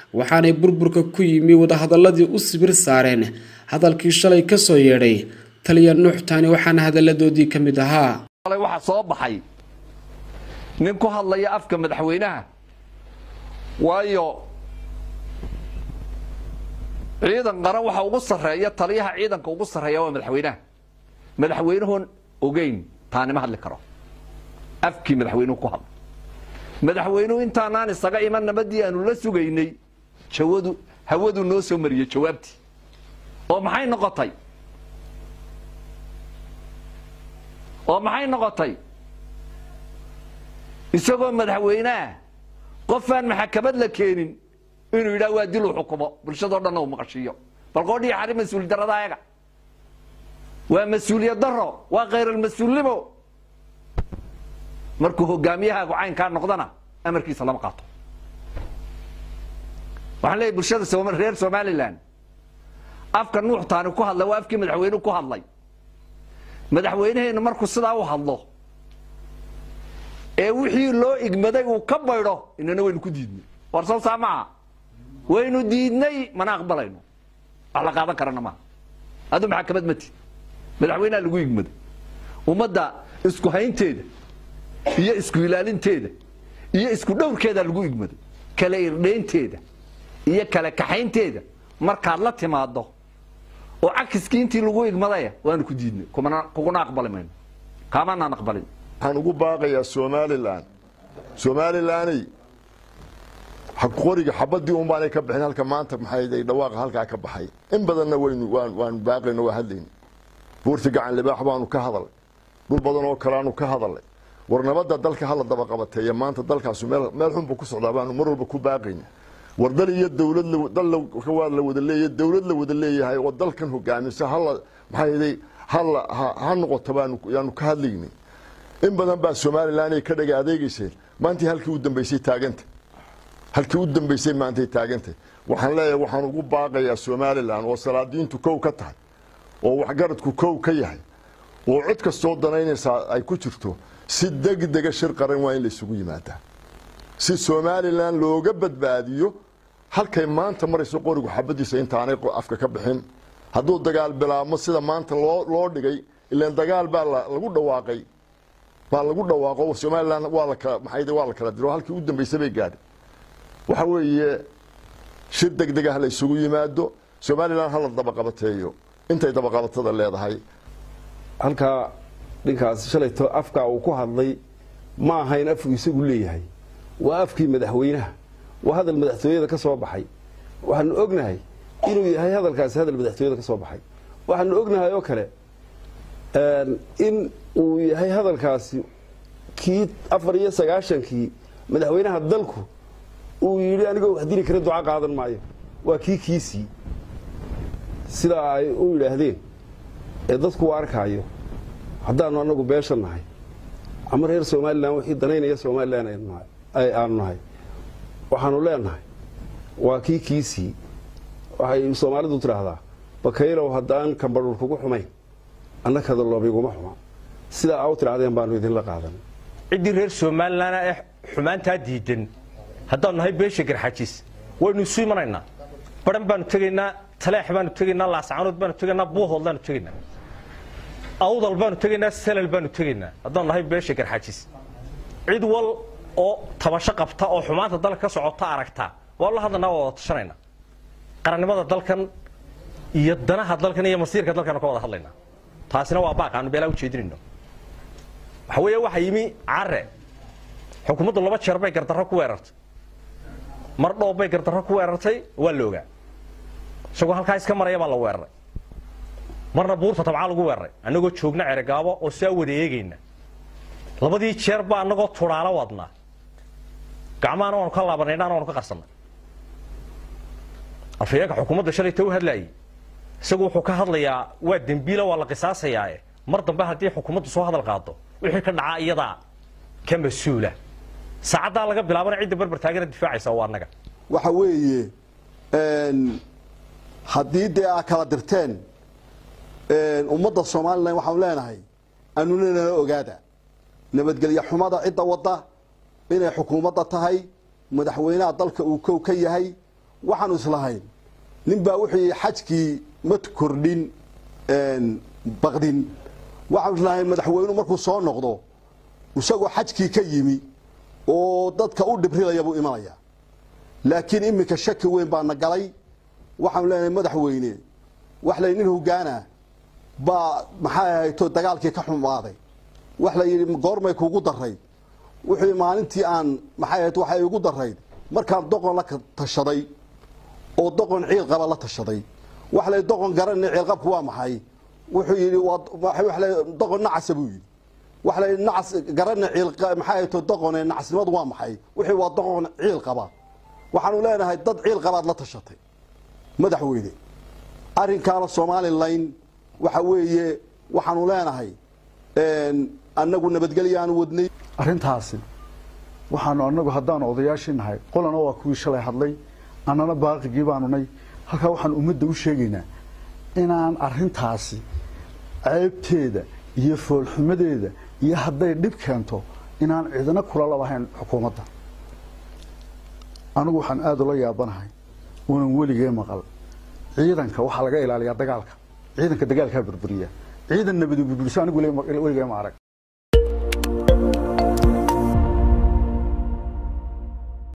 waxaanay burburka ku yimi wadahadaladii u sibir saareen hadalkii shalay ka soo yeedhay taliya nuux taani waxaana hadalladoodii ka mid ahaa waxaa soo baxay nin ku hadlaya afka madaxweynaha waayo ciidan qaran waxa ugu sarreeya taliyaha ciidanka ugu sarreeya waa madaxweynaha madaxweynuhun ogeyn taanima hadli karo afkii madaxweynuhu ku hadla madaxweynuhu intaanaan isaga iman nabadii aanu la sugaynay jawadu hawadu noo soo mariyey jawaabtii oo maxay noqotay oo maxay noqotay isagoo madaxweyneah qofaan maxakamad la keenin inuu yidhaha waa dil uu xukumo bulshadoo dhanna uu maqashiiyo bal qoodhii xari mas-uul darada ayaga waa mas-uuliyad daro waa khayral-mas-uulnimo markuu hogaamiyahaagu caynkaa noqdana amarkiisa lama qaato waxaan leeyahy bulshada reer somalilan afka nuux taani ku hadlay waa afkii madaxweynuhu ku hadlay madaxweyneheennu markuu sidaa u hadlo ee wixii loo igmaday uu ka baydho inana waynu ku diidnay war soo saa maaha waynu diidnay mana aqbalayno wax la qaadan karana maaha hadduu maxakamad ma tid madaxweyneha lagu igmaday ummadda isku haynteeda iyo isku ilaalinteeda iyo isku dhowrkeeda lagu igmaday kala irdhaynteeda iyo kala kaxaynteeda markaad la timaado oo cakiskii intii lagu igmadaya waanu ku diidnay kuguna aqbali mayno kaamanaan aqbalin waxaan ugu baaqayaa somalilan somalilaney qoriga xabadii un baanay ka bixin halka maanta maxay dhawaaqa halkaa ka baxay in badanna waynu waanu baaqayno waa hadlayna buurta gacan libaax baanu ka hadalay dhul badan oo kaleaanu ka hadalay war nabadda dalka hala daba qabateeya maanta dalkaasu meel xunba ku socdaa baanu mar walba ku baaqayna war dal iyo dowlad waa la wada leeya dowlad la wada leeyahay oo dalkan hogaamisa hala maxay hala ha noqoto bayaanu ka hadlaynay in badan baa somalilan ay ka dhaga adeegeyseen maantii halkii u dambaysay taaganta halkii u dambaysay maantay taagantay waxaan leeyahay waxaan ugu baaqayaa somalilan oo salaadiintu kow ka tahay oo waxgaradku kow ka yahay oo cid kastoo danaynaysaa ay ku jirto si degdega shir qaran waa in laysugu yimaadaa si somalilan looga badbaadiyo halkay maanta marayso qorigu xabadiisa intaanay afka ka bixin hadduu dagaal bilaabmo sida maanta loo dhigay ilan dagaal baa lagu dhawaaqay baa lagu dhawaaqo somalilan waa waa la kala diro halkii u dambaysay bay gaadhay waxa weeye shir degdeg ah la isugu yimaado somalilan hala dabaqabateeyo intay dabaqabatada leedahay halkaa dhinkaas shalayto afkaa uu ku hadlay ma ahayn afku isagu leeyahay waa afkii madaxweynaha waa hadal madaxtooyada ka soo baxay waxaanu ognahay inuu yahay hadalkaasi hadal madaxtooyada ka soo baxay waxaanu ognahay oo kale in uu yahay hadalkaasi kii afar iyo sagaashankii madaxweynaha dalku uu yidhi anigoo wax dili kara duca qaadan maayo waa kii kiisii sidaa ay u yidhaahdeen ee dadku u arkaayo haddaanu anagu beesha nahay ama reer somalilan wixii danaynaya somalilan aanu nahay waxaanu leenahay waa kii kiisii waxay soomaalidu tidhaahdaa bakaylow haddaan kambadhur kugu xumayn annakada loobiguma xuma sidaa aa u tidhahdeen baanu idinla qaadan ciddii reer somalilan ee xumaantaa diidan haddaanu nahay beesha garxajis waynu isu imanaynaa baran baanu tegaynaa taleex baanu tegaynaa laascaanood baanu tegaynaa buuhood baanu tegaynaa awdal baanu tegaynaa salal baanu tegaynaa haddaanu nahay beesha garxajis cid wal oo tabasho qabta oo xumaanta dalka ka socota aragta waa la hadlanaa waa wada tashanaynaa qarannimada dalkan iyo danaha dalkan iyo masiirka dalkan ka wada hadlaynaa taasina waa baaq aanu beelaa ujeedinayno waxa weeye waxaa yimi care xukuumaddu laba jeer bay gardarro ku weerartay mar dhoob bay gardarro ku weerartay waa la ogaa isagoo halkaa iska maraya baa la weeraray marna buurta tabcaa lagu weeraray annagoo joogna ceregaabo oo siaa wada eegayna labadii jeer baa annagoo tudhaalo wadnaa gacmahana waanu ka laabanay indhahana waanu ka qarsannay afhayeenka xukuumadda shalayta u hadlaayey isagu wuxuu ka hadlayaa waa dembiila waa la qisaasayaa mar dambe haddii xukuumaddu soo hadal qaado wixii ka dhacaa iyadaa ka mas-uula saacaddaa laga bilaabana cidda barbar taagana difaacaysa waa annaga waxa weeye haddii dee aa kala dirteen ummadda somalilan waxaanu leenahay anuna nala ogaada nabadgelyo xumada cidda wadda inay xukuumadda tahay madaxweynaha dalka uu kow ka yahay waxaanu islahayn ninbaa wuxuu yihi xajkii ma kordhin baqdin waxaanu islahayn madaxweynuhu markuu soo noqdo isagoo xajkii ka yimi oo dadka u dhibrilaya buu imanaya laakiin iminka shaki weyn baa na galay waxaanu leenahay madaxweyne wax lay nin hogaana baa maxay ahayto dagaalkii ka xumaaday wax la yidhi goormay kuugu darayd wuxuu maalintii aan maxay ahayd waxay igu darayd markaan doqon la tashaday oo doqon ciil qaba la tashaday wax lay doqon garanay ciilqabku waa maxay wuxuu yidhi waa la doqon nacasa buu yidhi wax lay nacas garanay ciil maxay ahayd doqone nacasnimadu waa maxay wixii waa doqon ciil qaba waxaanu leenahay dad ciil qabaad la tashatay madaxweyne arrinkaana somalilan waxa weeye waxaanu leenahay annagu nabadgelyaanu wadnay arrintaasi waxaanu anagu haddaanu odayaashii nahay qolana waa kuwii shalay hadlay annana baaqigii baanu nay halkaa waxaan ummadda u sheegaynaa inaan arrintaasi ceebteeda iyo foolxumadeeda iyo hadday dhib keento inaan cidina kula labahayn xukuumadda anigu waxaan aada ula yaabanahay unan weligee maqal ciidanka waxaa laga ilaaliyaa dagaalka ciidanka dagaalkaa burburiya ciidan nabadi burburiso anigu weligee ma arag